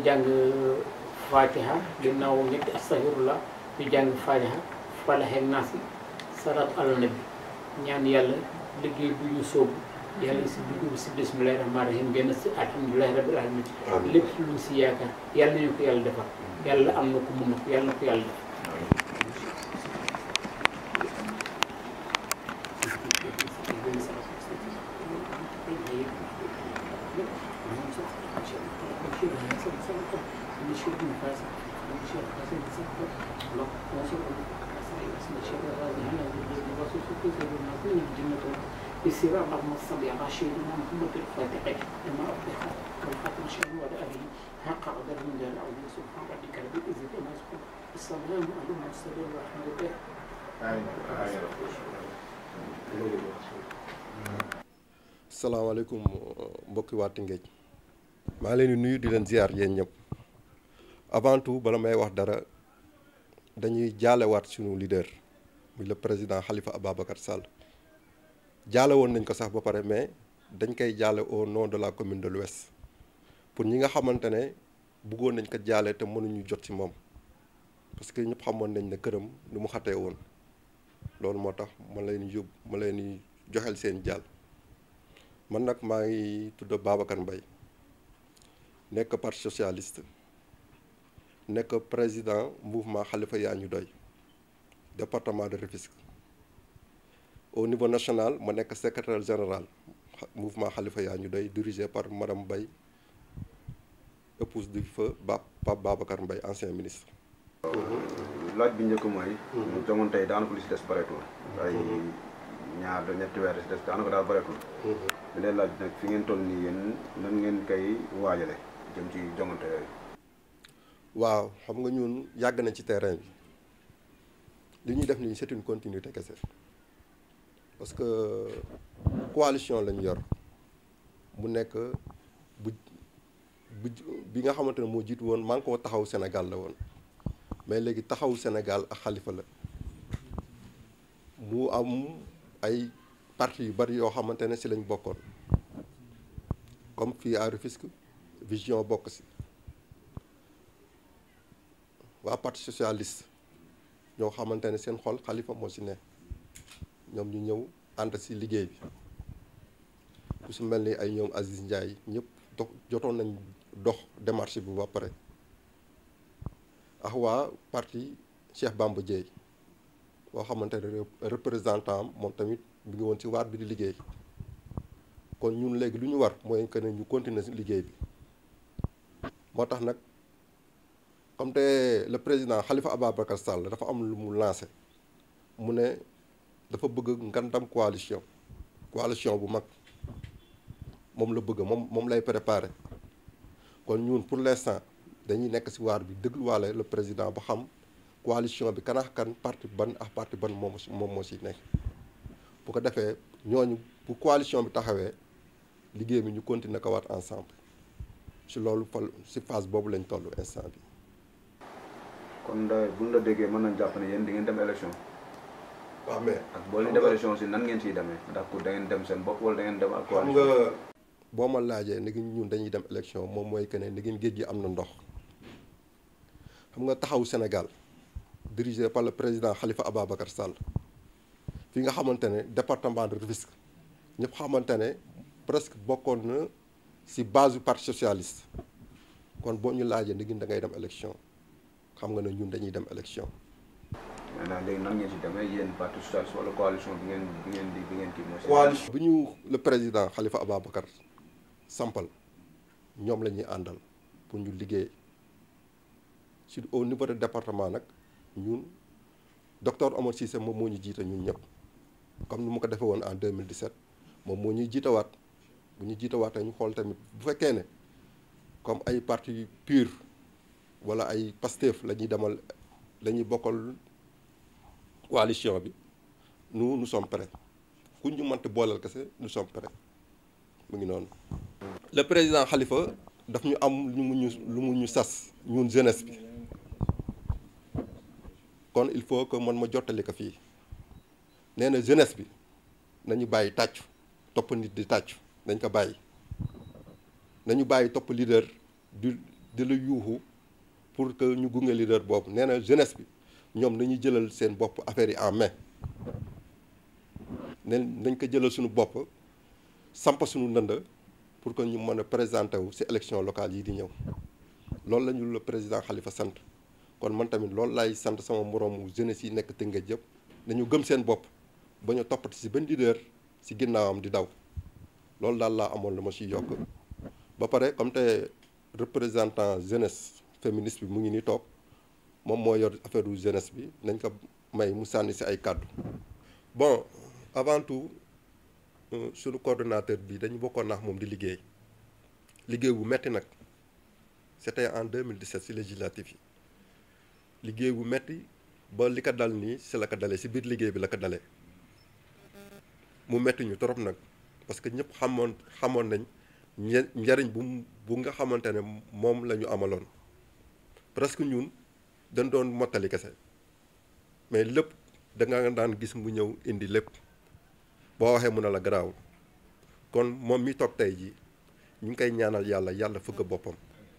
jàng fatiha ginnaaw ñetti astaghfirullah ñu jàng fatiha falax ak naas salaatu ala nabi ñaan yàlla liggéey bu ñu soobu yàlla si dugg si bismillahi rahmaani rahim génn si alhamdulilahi rabbil alamin lépp lu si yaakaar yàlla nañu ko yàlla defal yàlla am na ko mun na ko yàlla na ko yàlla def يسير اللهم صل على سيدنا محمد الفاتح لما أطلق والخاتم شيء وعلى آله حق قدر من دار العظيم سبحان ربك رب العزة عما يصفون السلام على المرسلين والحمد لله salaamaaleykum mbokki waa Tëngéej maa ngi leen di nuyu di leen ziar yéen ñëpp avant tout bala may wax dara dañuy jaalewaat sunu leader muy le président Khalifa Ababacar Sall jaale woon nañ ko sax ba pare mais dañ koy jaale au nom de la commune de l'Ouest pour ñi nga xamante ne bëggoon nañ ko jaale te mënuñu jot ci moom parce que ñëpp xamoon nañ ne këram nu mu xatee woon loolu moo tax ma leen yóbbu ma leen di joxel seen jàll man nag maa ngi tudd Babacar Mbaye nekk parti socialiste nekk président mouvement Khalifa yaa ñu doy département de Rufisque au niveau national ma nekk secrétaire général mouvement Khalifa yaa ñu doy dirigé par madame Mbaye épouse du feu ba Pape Babacar Mbaye ancien ministre laaj bi njëkk mooy ñu jongoon tey daanaka lu si des bareetul ay ñaar da ñetti weer si des daanaka daal bareetul bi leen laaj nag fi ngeen toll nii yéen nan ngeen koy waajale jëm ci jongante yooyu waaw xam nga ñun yàgg nañ ci terrain bi li ñuy def nii c'est une continuité kese parce que coalition lañu yor mu nekk bu bu bi nga xamante ne moo jiitu woon maa ngi ko taxaw Sénégal la woon mais léegi taxaw Sénégal ak Khalifa la mu am ay parti yu bari yoo xamante ne si lañ bokkoon comme fii à Rufisque vision bokk si waa parti socialiste ñoo xamante ne seen xol Khalifa moo si ne ñoom ñu ñëw ànd si liggéey bi ku si mel ni ay ñoom Aziz Ndiaye ñëpp dox jotoon nañ dox démarche bi ba pare ak waa parti Cheikh Bamba Dièye boo xamante ne représentant am moom tamit mi ngi woon ci waat bi di liggéey kon ñun léegi lu ñu war mooy que ne ñu continuer liggéey bi moo tax nag comme te le président Khalifa Ababacar Sall dafa am lu mu lancé mu ne dafa bëgg ngandam coalition coalition bu mag moom la bëgg moom moom lay préparé kon ñun pour l'instant dañuy nekk ci waar bi dégluwaale le président ba xam coalition bi kanaax kan parti ban ak parti ban moom moom moo ci nekk bu ko defee ñooñu bu coalition bi taxawee liggéey bi ñu continuer ko waat ensemble ci loolu fal ci phase boobu lañ toll instant bi kon da buñ la déggee mën nañ jàpp ne yéen di ngeen dem élection waaw mais ak boo leen dem élection si nan ngeen ciy demee ndax ku da ngeen dem seen bopp wala da ngeen dem ak xam coalition nga boo ma laajee ni ñun dañuy dem élection moom mooy que ne ni ngeen géej gi am na ndox xam nga taxawu Sénégal dirigé par le président Khalifa Ababacar Sall fi nga xamante ne département de Rufisque ñëpp xamante ne presque bokkoon na ci base du parti socialiste kon boo ñu laajee ni ngeen da ngay dem élection xam nga ne ñun dañuy dem élection maintenant léegi nan ngeen ci demee yéen parti socialiste wala coalition bi ngeen bi ngeen di bi ngeen kii mooy seen- coalition bi ñu le président Khalifa Ababacar sampal ñoom la ñuy àndal pour ñu liggéey ci au niveau de département nag ñun docteur Omar Cissé moom moo ñu jiite ñun ñëpp comme ni mu ko defee woon en 2017 moom moo ñuy jiitawaat bu ñu jiitawaatee ñu xool tamit bu fekkee ne comme ay parti pur wala ay Pastef la ñuy demal la ñuy bokkal coalition bi nous nous sommes prêts ku ñu mënti booleel kese nous sommes prêts mu ngi noonu. le président Khalifa daf ñu am lu mu ñu lu mu ñu sas ñun jeunesse bi kon il faut que man ma jottali ko fii nee na jeunesse bi nañu bàyyi tàccu topp nit di tàccu nañ ko bàyyi nañu bàyyi topp leader du di la yuuxu pour que ñu gunge leader boobu nee na jeunesse bi ñoom nañu jëlal seen bopp affaire yi en main ne nañ ko jëlal suñu bopp samp suñu ndënd pour que ñu mën a présenter wu ci élection locale yi di ñëw loolu la ñu le président Khalifa sant kon man tamit loolu laay sant sama moroomu jeunesse yi nekk Tëngéej yëpp nañu gëm seen bopp ba ñu toppati ci benn leader ci ginnaawam di daw loolu daal laa amoon lu ma ciy yokk ba pare comme te représentant jeunesse féministe bi mu ngi nii toog moom moo yor affaire u jeunesse bi nañ ko may mu sànni ci ay kàddu bon avant tout suñu coordonnateur bi dañu bokkoon naax moom di liggéey liggéey bu metti nag c'était en 2017 ci législatif yi liggéey bu metti ba li ko dal nii ci la ko dalee ci biir liggéey bi la ko dalee mu metti ñu trop nag parce que ñëpp xamoon xamoon nañ njariñ bu bu nga xamante ne moom la ñu amaloon presque ñun dañ doon mottali kese mais lépp da nga daan gis mu ñëw indi lépp boo waxee mu ne la garaawul kon moom mi toog tey jii ñu ngi koy ñaanal yàlla yàlla fëgg boppam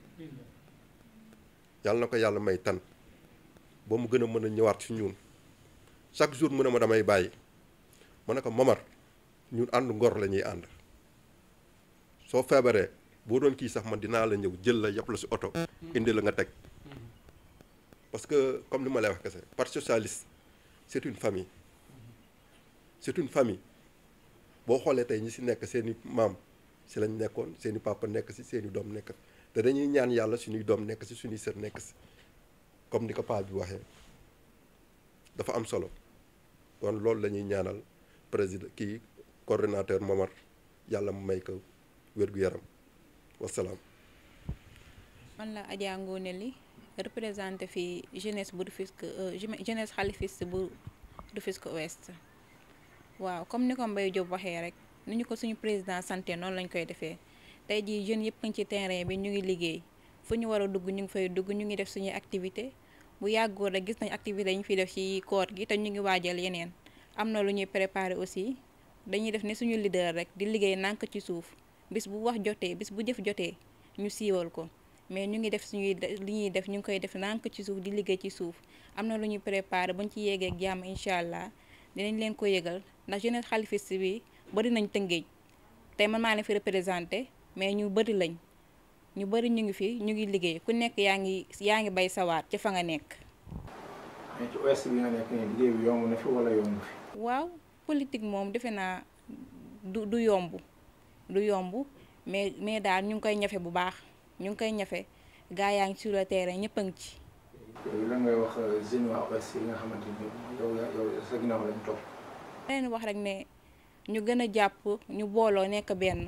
yàlla na ko yàlla may tan ba mu gën a mën a ñëwaat ci ñun chaque jour mu ne ma damay bàyyi ma ne ko Momar ñun ànd ngor la ñuy ànd soo feebaree boo doon kii sax man dinaa la ñëw jël la yàpp la ci oto indi la nga teg parce que comme li ma lay wax kese parti socialiste c'est une famille c'est une famille boo xoolee tey ñi ci nekk seeni maam ci lañ nekkoon seeni papa nekk ci seeni doom nekk te dañuy ñaan yàlla suñuy doom nekk ci suñuy sër nekk ci comme ni ko paa bi waxee dafa am solo kon loolu la ñuy ñaanal président kii coordonnateur Momar yàlla mu may ko wér-gu-yaram wasalaam. man la Adja Ngone li représenté fi jeunesse bu Rufisque jeunesse xalifiste bu Rufisque Ouest waaw comme ni ko Mbaye Diop waxee rek ni ñu ko suñu président santé noonu lañ koy defee tey jii jeunes yëpp ngi ci terrain bi ñu ngi liggéey fu ñu war a dugg ñu ngi fay dugg ñu ngi def suñuy activité bu yàggoo rek gis nañ activité yi ñu fiy def ci koor gi te ñu ngi waajal yeneen am na lu ñuy préparer aussi dañuy def ni suñu leader rek di liggéey nànk ci suuf bis bu wax jotee bis bu jëf jotee ñu siiwal ko mais ñu ngi def suñuy li ñuy def ñu ngi koy def nànk ci suuf di liggéey ci suuf am na lu ñuy préparer buñ ci yéegee ak jàmm incha allah dinañ leen ko yëgal ndax jeunesse xalifiste bi bari nañ tëngéej tey man maa leen fi représenté mais ñu bari lañ ñu bari ñu ngi fi ñu ngi liggéey ku nekk yaa ngi yaa ngi bay sawaat ci fa nga nekk. mais ci ouest bi nga nekk nii liggéey bi yomb na fi wala yomb fi. waaw politique moom defe naa du du yomb du yomb mais mais daal ñu ngi koy ñafe bu baax ñu ngi koy ñafe gaa yaa ngi sur le terrain ñëpp a ngi ci. yooyu lan ngay wax jeunes waa ouest yi nga xamante ni yow yow sa ginnaaw lañ topp. leen wax rek ne ñu gën a jàpp ñu booloo nekk benn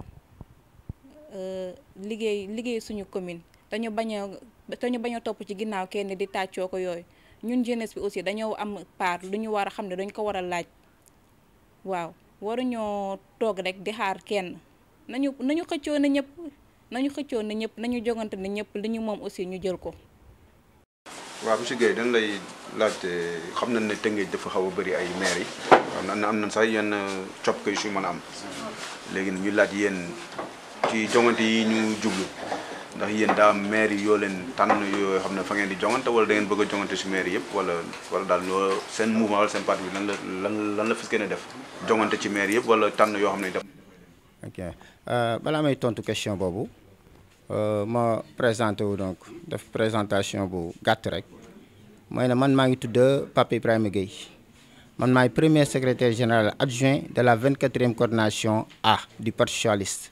liggéey liggéey suñu commune te ñu bañ a te ñu bañ a topp ci ginnaaw kenn di tàccoo ko yooyu ñun jeunesse bi aussi dañoo am part lu ñu war a xam ne dañ ko war a laaj waaw waruñoo toog rek di xaar kenn nañu nañu xëccoo na ñëpp nañu xëccoo na ñëpp nañu jogante na ñëpp li ñu moom aussi ñu jël ko. waaw monsieur Guèye dañ lay laajte xam nañ ne Tëngéej dafa xaw a bëri ay maire yi am na am na sax yenn coppite yu si mën a am léegi ñu laaj yéen ci jongante yi ñu jublu ndax yéen daa am maire yi yoo leen tànn yoo xam ne fa ngeen di jongante wala da ngeen bëgg a jongante si maire yëpp wala wala daal loo seen mouvement wala seen parti bi lan la lan lan la fas gën a def jongante ci maire yëpp wala tànn yoo xam ne def. ok balaa may tontu question boobu ma présenté wu donc def présentation bu gàtt rek mooy ne man maa ngi tudd Pape Ibrahima Gueye man maay premier secrétaire général adjoint de la 24e coordination A du parti socialiste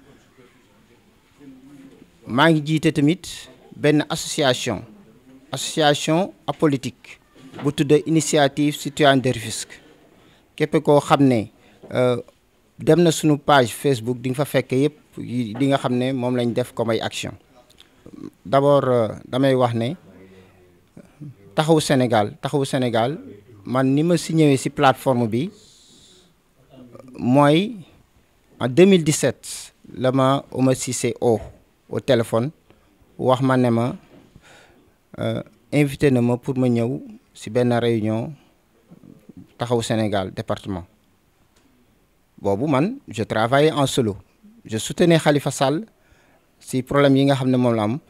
maa ngi jiite tamit benn association association apolitique bu tudd initiative citoyenne de Rufisque képp koo xam ne dem na suñu page Facebook di nga fa fekk yëpp di nga xam ne moom lañ def comme ay action d'abord damay wax ne taxawu Sénégal taxawu Sénégal man ni ma si ñëwee si plateforme bi mooy en 2017 la ma Oumar Cissé o au téléphone wax ma ne ma invité na ma pour ma ñëw si benn réunion taxawu Sénégal département boobu man je travaillais en solo je soutenais Khalifa Sall si problème yi nga xam ne moom la am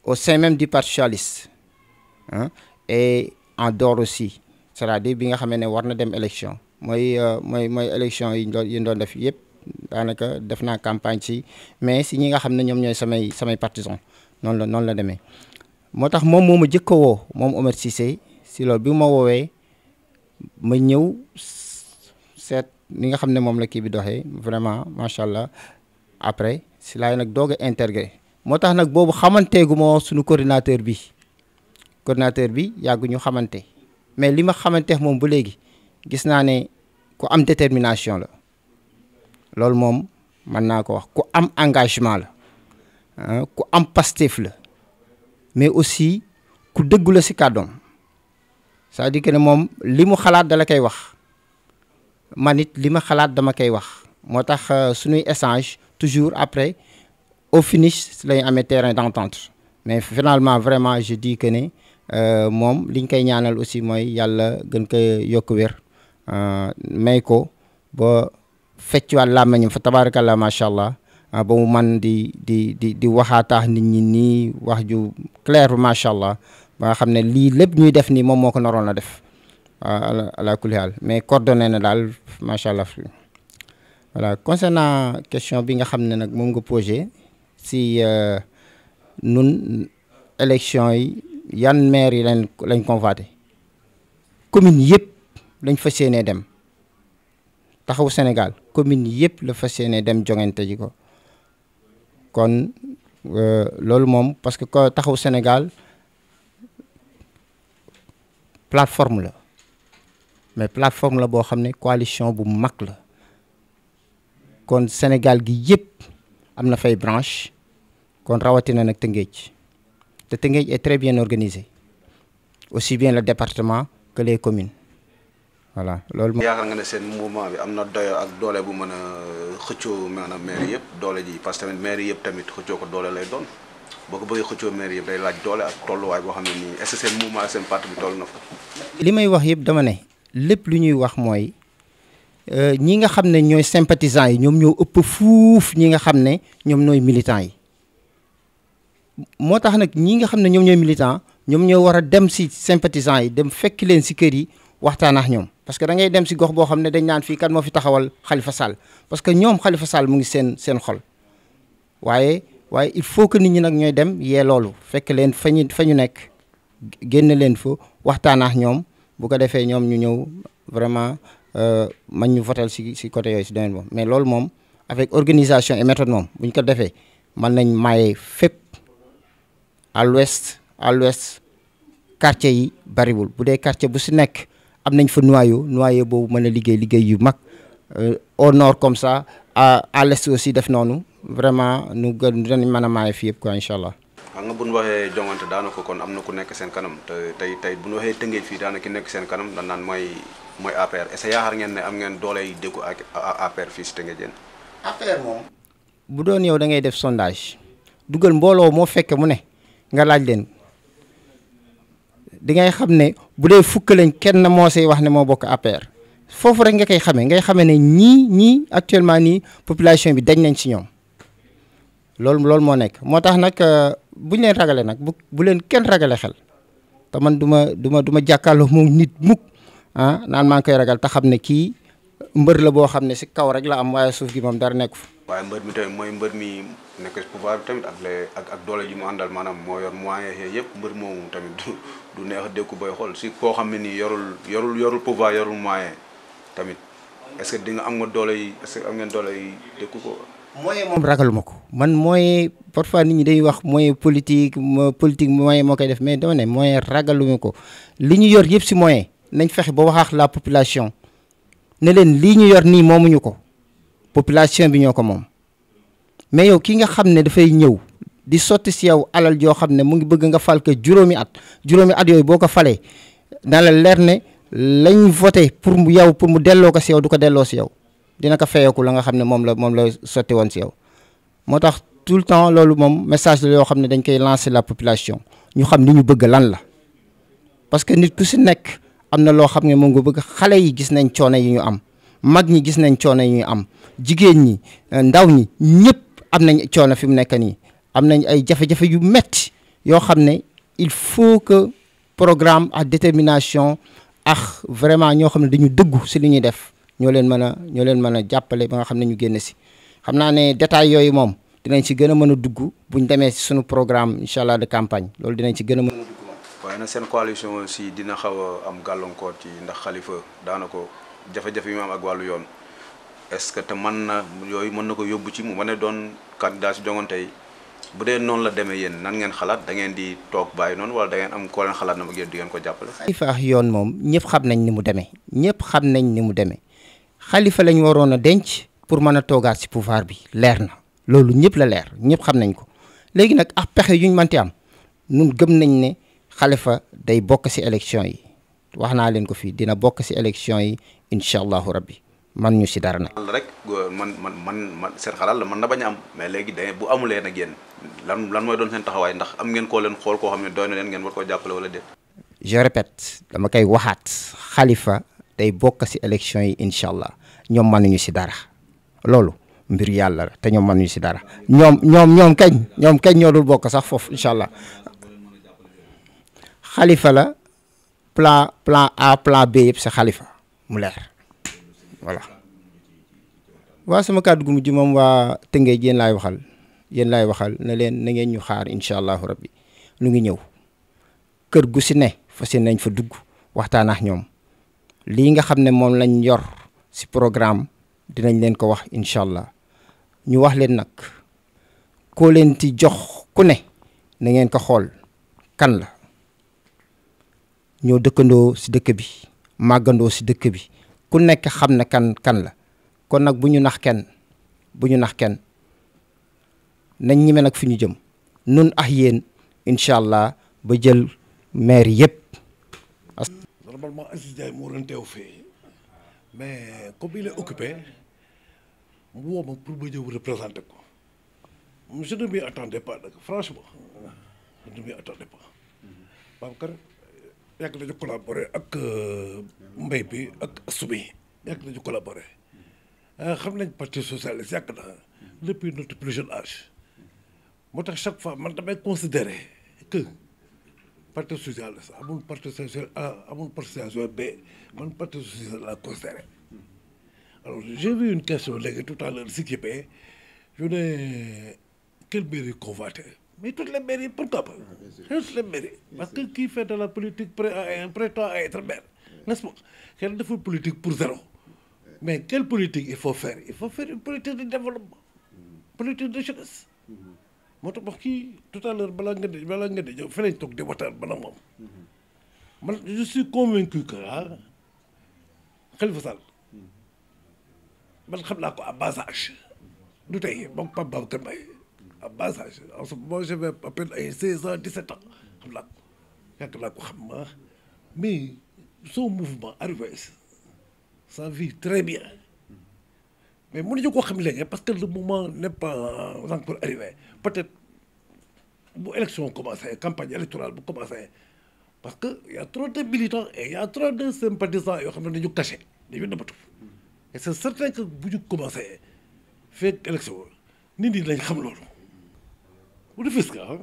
au sein même du parti socialiste hein, et en dehors aussi c'est-à-dire bi nga xamee ne war na dem élection mooy mooy mooy élection yi ñu doon yi ñu doon def yëpp daanaka def naa campagne ci mais si ñi nga xam ne ñoom ñooy samay samay partisans noonu la noonu la demee moo tax moom moo ma jëkk a woo moom Omar Cissé si loolu bi ma woowee ma ñëw seet li nga xam ne moom la kii bi doxee vraiment macha allah après si laay nag doog a intégré moo tax nag boobu xamanteegu moo suñu coordinateur bi coordinateur bi yàggu ñu xamante mais li ma xamanteex moom ba léegi gis naa ne ku am détermination la loolu moom mën naa ko wax ku am engagement la ku am Pastef la mais aussi ku dëggu la si kàddoom c'est-à-dire que ne moom li mu xalaat dala koy wax man it li ma xalaat dama koy wax moo tax suñuy échange toujours après au finish lañu amee terrain d'entente mais finalement vraiment je dis que ne moom liñ koy ñaanal aussi mooy yàlla gën ko yokk wér may ko ba feccuwaat làmmiñam fa tabarakallah macha allah ba mu man di di di di waxaataax nit ñi nii wax ju clair macha allah ba nga xam ne lii lépp ñuy def nii moom moo ko naroon a def ala ala kulli haal mais coordonné na daal macha allah voilà concernant question bi nga xam ne nag moom nga posé si nun élection yi yan maire yi lañ lañ convoité commune yëpp lañ fas yéenee dem taxawu Sénégal commune yëpp la fas yéenee dem jongante ji ko kon loolu moom parce que ko taxawu Sénégal plateforme la mais plateforme la boo xam ne coalition bu mag la kon Sénégal gi yëpp am na fay branche kon rawatina nag Tëngéej te Tëngéej est très bien organisé aussi bien le département que les communes voilà loolu. yaakaar nga ne seen mouvement bi am na doyo ak doole bu mën a xëccoo maanaam maire yëpp doole ji parce que tamit maire yëpp tamit xëccoo ko doole lay doon boo ko bëggee xëccoo maire yëpp day laaj doole ak tolluwaay boo xam ne nii est-ce que seen mouvement ak seen parti bi toll na fa. li may wax yëpp dama ne lépp lu ñuy wax mooy ñi nga xam ne ñooy sympathisants yi ñoom ñoo ëpp fuuf ñi nga xam ne ñoom ñooy militants yi moo tax nag ñi nga xam ne ñoom ñooy militants ñoom ñoo war a dem si sympathisants yi dem fekk leen si kër yi waxtaan ak ñoom parce que da ngay dem si gox boo xam ne dañ naan fii kan moo fi taxawal Khalifa Sall parce que ñoom Khalifa Sall mu ngi seen seen xol waaye waaye il faut que nit ñi nag ñooy dem yee loolu fekk leen fa ñu fa ñu nekk génn leen fa waxtaan ak ñoom bu ko defee ñoom ñu ñëw vraiment man ñu votel si si côté yooyu si domaine boobu mais loolu moom avec organisation et méthode moom bu ñu ko defee mën nañ maye fépp à l'ouest à l'ouest quartier yi bariwul bu dee quartier bu si nekk am nañ fa noyau noyau boobu mën a liggéey liggéey yu mag au nord comme ça à à l'est aussi def noonu vraiment nu gën dinañ mën a maye fii yëpp quoi incha allah. xam nga bu ñu waxee jongante daanaka kon am na ku nekk seen kanam te tey tey bu ñu waxee tëngéej fii daanaka ki nekk seen kanam dañ naan mooy mooy APR est-ce que yaakaar ngeen ne am ngeen doole yi déggu ak APR fii si tëngéej yéen. APR moom. bu doon yow da ngay def sondage dugal mbooloo moo fekke mu ne nga laaj leen di ngay xam ne bu dee fukk lañ kenn moo say wax ne moo bokk APR foofu rek nga koy xamee ngay xamee ne ñii ñii actuellement nii population bi dañ nañ ci ñoom loolu loolu moo nekk moo tax nag bu ñu leen ragale nag bu bu leen kenn ragale xel te man du ma du ma du ma jàkkaarloo moom nit mukk ah naan maa ngi koy ragal te xam ne kii mbër la boo xam ne si kaw rek la am waaye suuf gi moom dara nekku fa. waaye mbër mi tamit mooy mbër mi nekk si pouvoir bi tamit ak les ak ak doole ji mu àndal maanaam moo yor moyen yëpp mbër moomu tamit du du neex a dékku booy xool si koo xam ne nii yorul yorul yorul pouvoir yorul moyen tamit est-ce que di nga am nga doole yi est-ce que am ngeen doole yi dékku ko. moyen moom ragaluma ko man moyen parfois nit ñi dañuy wax moyen politique politique moyen moo koy def mais dama ne moyen ragaluma ko li ñu yor yëpp si moyen nañ fexe ba wax ak la population ne leen lii ñu yor nii moomuñu ko population bi ñoo ko moom mais yow ki nga xam ne dafay ñëw di sotti si yow alal joo xam ne mu ngi bëgg nga fal ko juróomi at juróomi at yooyu boo ko falee na la leer ne lañ voté pour mu yow pour mu delloo ko si yow du ko delloo si yow dina ko feyeeku la nga xam ne moom la moom la sotti woon si yow moo tax tout le temps loolu moom message la yoo xam ne dañ koy lancer la population ñu xam li ñu bëgg lan la parce que nit ku si nekk am na loo xam ne moom nga bëgg xale yi gis nañ coono yi ñu am mag ñi gis nañ coono yi ñu am jigéen ñi ndaw ñi ñëpp am nañ coono fi mu nekk nii am nañ ay jafe-jafe yu metti yoo xam ne il faut que programme ak détermination ak vraiment ñoo xam ne dañu dëggu si li ñuy def ñoo leen mën a ñoo leen mën a jàppale ba nga xam ne ñu génn si xam naa ne détails yooyu moom dinañ ci gën a mën a dugg buñ demee si suñu programme incha allah de campagne loolu dinañ ci gën a mën a dugg moom. waaye nag seen coalition aussi dina xaw a am gàllankoor ci ndax xalifa daana ko jafe-jafe yi mu am ak wàllu yoon est-ce que te mën na yooyu mën na ko yóbbu ci mu mën a doon candidat si jongante yi bu dee noonu la demee yéen nan ngeen xalaat da ngeen di toog bàyyi noonu wala da ngeen am koo leen xalaat na ma ngeen di ngeen ko jàppale. xalifa ak yoon moom ñëpp xam nañ ni mu demee ñëpp xam nañ ni mu demee xalifa lañ waroon a denc pour mën a toogaat si pouvoir bi leer na loolu ñëpp la leer ñëpp xam nañ ko léegi nag ak pexe yuñ mënti am nun gëm nañ ne xalifa day bokk si élection yi wax naa leen ko fii dina bokk si élection yi incha allahu rabbi man ñu si dara nag. rek man man man man seen xalaat la mën na bañ a am mais léegi da bu amulee nag yéen lan lan mooy doon seen taxawaay ndax am ngeen koo leen xool koo xam ne doy na leen ngeen war koo jàppale wala déet. je répète dama koy waxaat xalifa day bokk si élection yi incha allah ñoom mënuñu si dara loolu mbir yàlla la te ñoom mënuñu si dara ñoom ñoom ñoom kañ ñoom kañ ñoo dul bokk sax foofu incha allah xalifa la plan plan A plan B yëpp si xalifa mu leer voilà. waa sama kàddu gu mujj moom waa Tëngéej yéen laay waxal yéen laay waxal ne leen na ngeen ñu xaar incha allahu rabbi lu ngi ñëw kër gu si ne fas yéene nañ fa dugg waxtaan ak ñoom lii nga xam ne moom lañ yor si programme dinañ leen ko wax incha allah ñu wax leen nag koo leen ti jox ku ne na ngeen ko xool kan la ñoo dëkkandoo si dëkk bi màggandoo si dëkk bi ku nekk xam ne kan kan la kon nag bu ñu nax kenn bu ñu nax kenn nañ ñime nag fi ñu jëm nun ak yéen incha allah ba jël maire yëpp. normalement Aziz Ndiaye moo doon teew fii mais comme il est occupé mu woo ma pour ma ñëw représenter ko je ne m'y attendais pas nag franchement je ne m'y attendais pas Babacar yàgg nañu collaborer ak mbay bi ak subi yàgg nañu collaborer xam nañ parti socialiste yàgg na depuis notre plus jeune âge moo tax chaque fois man damay considérer que parti socialiste amul parti social A amul parti social B man parti socialiste la considéré alors j'ai vu une question léegi tout à l'heure si Kébé je ne quelle mairie convoiter mais toutes les mairies pourquoi pas toutes les mairies parce que qui fait de la politique prêt à prétend à être maire n'est-ce pas kenn deful politique pour zéro mais quelle politique il faut faire il faut faire une politique de développement politique de jeunesse moo tax wax kii tout à l'heure balaa nga di balaa nga di ñëw fi lañ toog di waxtaan bana moom man je suis convaincu que ah Khalifa Sall man xam naa ko à bas âge du tey moom Pape Babacar Mbaye à bas âge en ce moment j'avais à peine ay seize ans dix-sept ans xam naa ko yàgg naa ko xam ma mais son mouvement arrivé ça vit très bien mais mënuñu ko xam léegi parce que le moment n'est pas encore arrivé peut-être bu élection commencé campagne électorale bu commencé parce que y a trop de militants et y a trop de sympathisants yoo xam ne dañu caché dañu nëbbatu et c'est certain que bu ñu commencé fekk élection nit ñi lañ xam loolu bu du fis ka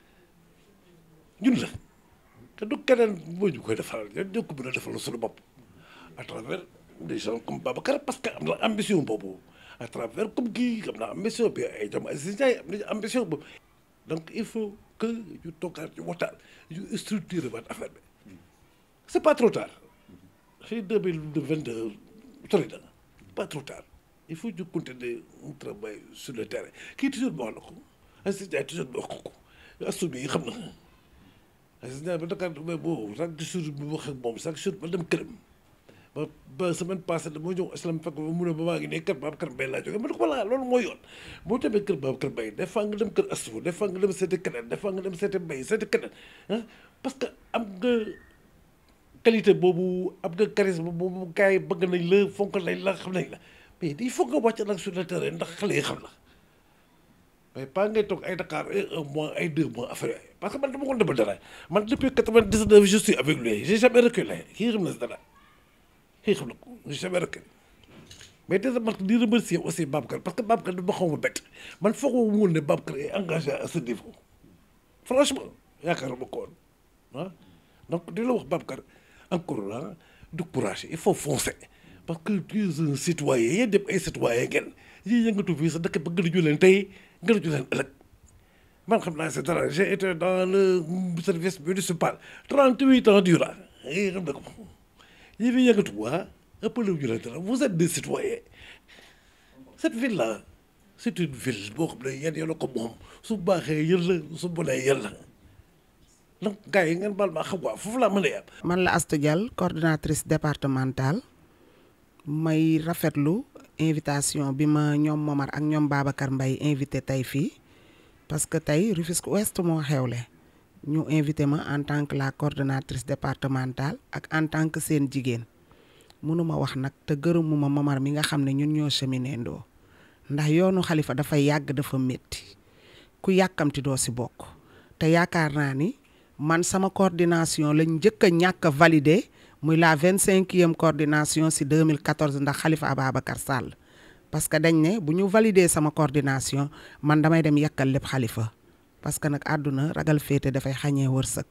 ñun la te du keneen moo ñu koy defaral ñun ñoo ko mën a defal suñu bopp à travers des gens comme Babacar parce que am na ambition boobu à travers comme kii am na ambition bi ay jom Aziz Ndiaye am nañu ambition boobu donc il faut que ñu toogaat ñu waxtaan ñu structurer waat affaire bi c'est pas trop tard fii deux mille vingt-deux sori na pas trop tard il faut ñu continuer un travail sur le terrain kii toujours ma wax la ko Aziz Ndiaye toujours ma wax ko ko assume yi xam na Aziz Ndiaye ba Dakar mais boo chaque jour bi wax ak moom chaque jour ba dem këram ba ba semaine passée dama ñëw islam fekk ba mu ne ba maa ngi ne kër Babacar Mbaye laa jógee ma ne ko voilà loolu mooy yoon boo demee kër Babacar Mbaye des fois nga dem kër Astou des fois nga dem seeti keneen des fois nga dem seeti Mbaye seeti keneen ah parce que am nga qualité boobu am nga charisme boobu gars yi bëgg nañ la fonk nañ la xam nañ la mais il faut nga wàcc nag sur le terrain ndax xale yi xam la mais pas ngay toog ay Dakar ay un mois ay deux mois affaire yooyu parce que man dama ko defal dara man depuis quatre-vingt-dix-neuf je suis avec lui j'ai jamais reculé kii xam na si dara kii xam na ko j'ai jamais reculé mais déjà man di remercier aussi Babacar parce que Babacar dama xaw ma bett man foog ma woon ne Babacar est engagé à ce niveau franchement yaakaaruma ko woon ah donc di la wax Babacar encore ah du courage il faut foncer parce que tu es un citoyen yéen dem ay citoyen ngeen yii yëngatu fii sa dëkk ba gën a ju leen tey gën a ju leen ëllëg man xam naa c'est dara j'ai été dans le service municipal trente-huit ans durant yii xam na ko yii fi yëngatu waa ëppale ju leen dara vous êtes des citoyens cette ville là c'est une ville boo xam ne yéen yéen a ko moom su baaxee yéen la su bonee yéen la donc gars yi ngeen baal maa xam waa foofu laa mën a yem. man la Astou Dial coordinatrice départementale may rafetlu invitation bi ma ñoom Momar ak ñoom Babacar Mbaye invité tey fii parce que tey Rufisque Ouest moo xewle ñu invité ma en tant que la coordonnatrice départementale ak en tant que seen jigéen mënuma wax nag te gërëmuma Momar mi nga xam ne ñun ñoo cheminé ndoo ndax yoonu xalifa dafa yàgg dafa métti ku yàkkamti doo si bokk te yaakaar naa ni man sama coordination lañ njëkk a ñàkk a validé muy la vingt cinquième coordination si 2014 ndax Khalifa Ababacar Sall parce que dañ ne bu ñu validé sama coordination man damay dem yàkkal lépp Khalifa parce que nag àdduna ragal féete dafay xañee wërsëg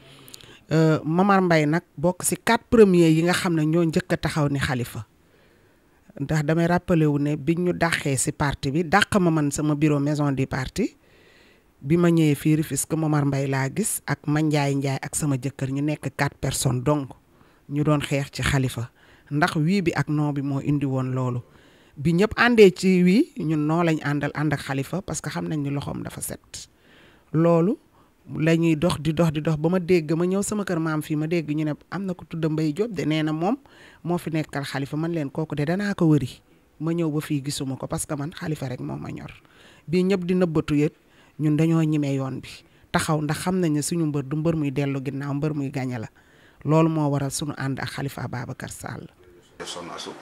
Mamar Mbaye nag bokk si quatre premiers yi nga xam ne ñoo njëkk a taxaw ni Khalifa ndax damay rappelé wu ne biñ ñu dàqee si parti bi dàq ma man sama bureau maison du parti bi ma ñëwee fii Rufisque Momar Mbaye laa gis ak Mandiaye Ndiaye ak sama jëkkër ñu nekk quatre personnes donc ñu doon xeex ci Khalifa ndax wii bi ak non bi moo indi woon loolu bi ñëpp àndee ci wii ñun noo lañ àndal ànd ak Khalifa parce que xam nañ ni loxoom dafa set loolu la ñuy dox di dox di dox ba ma dégg ma ñëw sama kër maam fii ma dégg ñu ne am na ko tudd Mbaye Diop de nee na moom moo fi nekkal Khalifa man leen kooku de danaa ko wëri ma ñëw ba fii gisuma ko parce que man Khalifa rek moo ma ñor bii ñëpp di nëbbatu yët ñun dañoo ñimee yoon bi taxaw ndax xam nañ ne suñu mbër du mbër muy dellu ginnaaw mbër muy gañe la loolu moo waral suñu ànd ak Khalifa Ababacar Sall. Soxna Astou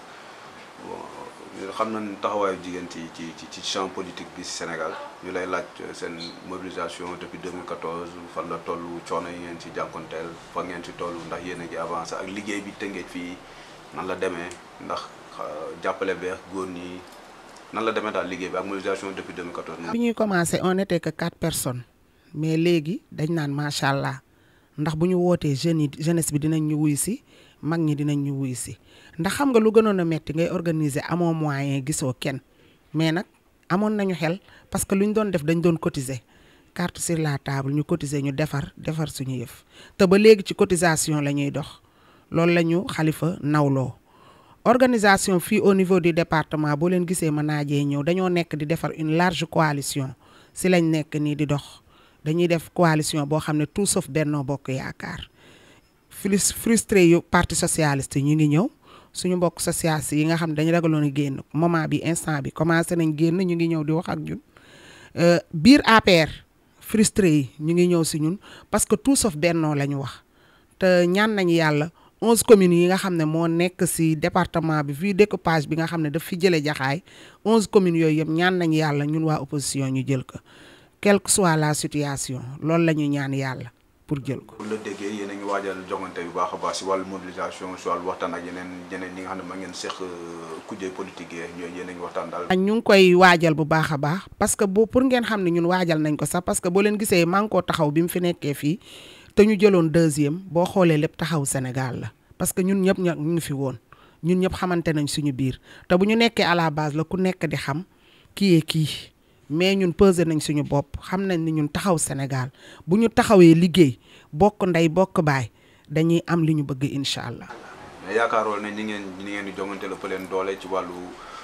bon xam nañ taxawaayu jigéen ci ci ci champ politique bi ci Sénégal ñu lay laaj seen mobilisation depuis 2014 fan la toll coono yi ngeen ci jànkonteel fa ngeen ci toll ndax yéen a ngi avancé ak liggéey bi tëngeej fii nan la demee ndax jàppale beex góor ñi nan la demee daal liggéey bi ak mobilisation depuis 2014. bi ñuy commencé on était que quatre personnes mais léegi dañ naan macha allah ndax bu ñu wootee jeunes yi jeunesse bi dinañ ñu wuy si mag ñi dinañ ñu wuy si ndax xam nga lu gënoon a metti ngay organiser amoo moyen gisoo kenn mais nag amoon nañu xel parce que lu ñu doon def dañ doon cotiser carte sur la table ñu cotiser ñu defar defar suñu yëf te ba léegi ci cotisation la ñuy dox loolu la ñu Khalifa nawloo organisation fii au niveau du département boo leen gisee ma naajee ñëw dañoo nekk di defar une large coalition si lañ nekk nii di dox dañuy def coalition boo xam ne tout sauf Benno Bokk Yaakaar frustré yu parti socialiste ñu ngi ñëw suñu mbokk socialiste yi nga xam ne dañu ragaloon a génn moment bi instant bi commencé nañ génn ñu ngi ñëw di wax ak ñun biir APR frustré yi ñu ngi ñëw si ñun parce que tout sauf Benno la ñu wax te ñaan nañu yàlla onze communes yi nga xam ne moo nekk si département bi fii découpage bi nga xam ne daf fi jëlee jaxaay onze communes yooyu yëpp ñaan nañu yàlla ñun waa opposition ñu jël ko quelle que soit la situation loolu la ñu ñaan yàlla pour jël ko. bu la déggee yéen a ngi waajal jongante yu baax a baax si wàllu mobilisation si wàllu waxtaan ak yeneen yeneen ñi nga xam ne ma ngeen seq kujje politique yi ñooy yéen a ngi waxtaan daal. ñu ngi koy waajal bu baax a baax parce que bu pour ngeen xam ne ñun waajal nañ ko sax parce que boo leen gisee maa ngi koo taxaw bi mu fi nekkee fii te ñu jëloon deuxième boo xoolee lépp taxaw Sénégal la parce que ñun ñëpp ñu ngi fi woon ñun ñëpp xamante nañ suñu biir te bu ñu nekkee à la base la ku nekk di xam kii yee kii mais ñun pesé nañ suñu bopp xam nañ ni ñun taxaw Sénégal bu ñu taxawee liggéey bokk ndey bokk baay dañuy am li ñu bëgg incha allah. mais yaakaaroon nañ ni ngeen ni ngeen di jongante la leen doole ci wàllu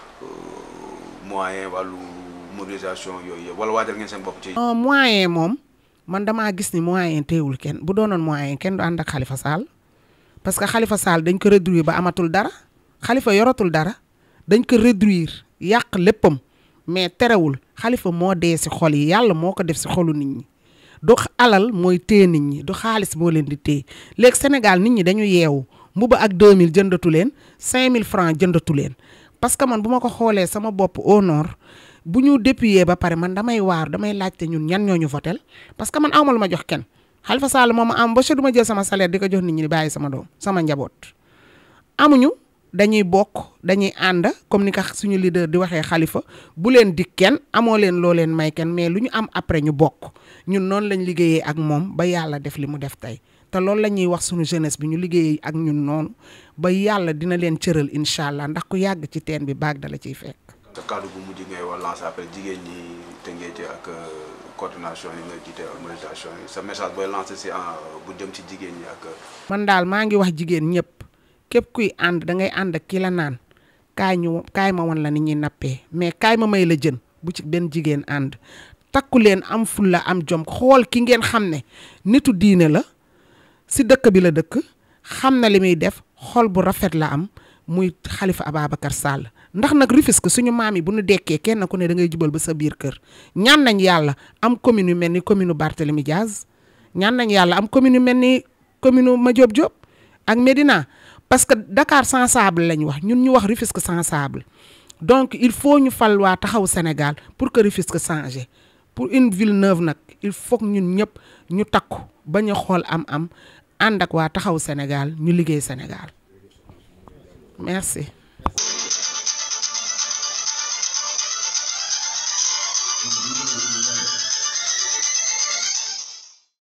moyen wàllu mobilisation yooyu yëpp wala waajal ngeen seen bopp ci. moyen moom man damaa gis ni moyen teewul kenn bu doonoon moyen kenn du ànd ak Khalifa Sall parce que Khalifa Sall dañ ko réduire ba amatul dara Khalifa yoratul dara dañ ko réduire yàq léppam mais terewul Khalifa moo dee si xol yi yàlla moo ko def si xolu nit ñi. du alal mooy téye nit ñi du xaalis moo leen di téye léegi Sénégal nit ñi dañu yeewu mbuba ak 2000 jëndatu leen 5000 francs jëndatu leen parce que man bu ma ko xoolee sama bopp au nord bu ñu dépuyee ba pare man damay waar damay laajte ñun ñan ñoo ñu votel parce que man awma lu ma jox kenn Khalifa Sall moom ma am ba du ma jël sama salaire di ko jox nit ñi di bàyyi sama doom sama njaboot amuñu dañuy bokk dañuy ànd comme ni ko suñu leader di waxee xalifa bu leen di kenn amoo leen loo leen may kenn mais lu ñu am après ñu bokk ñun noonu lañ liggéeyee ak moom ba yàlla def li mu def tey te loolu la ñuy wax suñu jeunesse bi ñu liggéeyee ak ñun noonu ba yàlla dina leen cëral incha allah ndax ku yàgg ci teen bi baag dala ciy fekk. te kàddu bu mujj ngay wax lancer après jigéen ñi Tëngéej ak coordination yi nga jiite organisation yi sa message booy lancer si bu jëm ci jigéen ñi ak. man daal maa ngi wax jigéen ñëpp képp kuy ànd da ngay ànd ak ki la naan kaay ñu kaay ma wan la ni ñuy nappee mais kaay ma may la jën bu ci benn jigéen ànd takku leen am fulla am jom xool ki ngeen xam ne nitu diine la si dëkk bi la dëkk xam na li muy def xol bu rafet la am muy Xalifa Ababacar Sall ndax nag Rufisque suñu maam yi bu ñu dekkee kenn ku ne da ngay jubal ba sa biir kër ñaan nañ yàlla am commune yu mel ni commune Barthélemy Diaz ñaan nañ yàlla am commune yu mel ni commune Madiop Diop ak Médina parce que Dakar sensible lañ wax ñun ñu wax Rufisque sensible donc il faut ñu fal waa taxaw Sénégal pour que Rufisque changé pour une ville neuve nag il faut ñun ñëpp ñu takku bañ a xool am-am ànd ak waa taxaw Sénégal ñu liggéey Sénégal merci.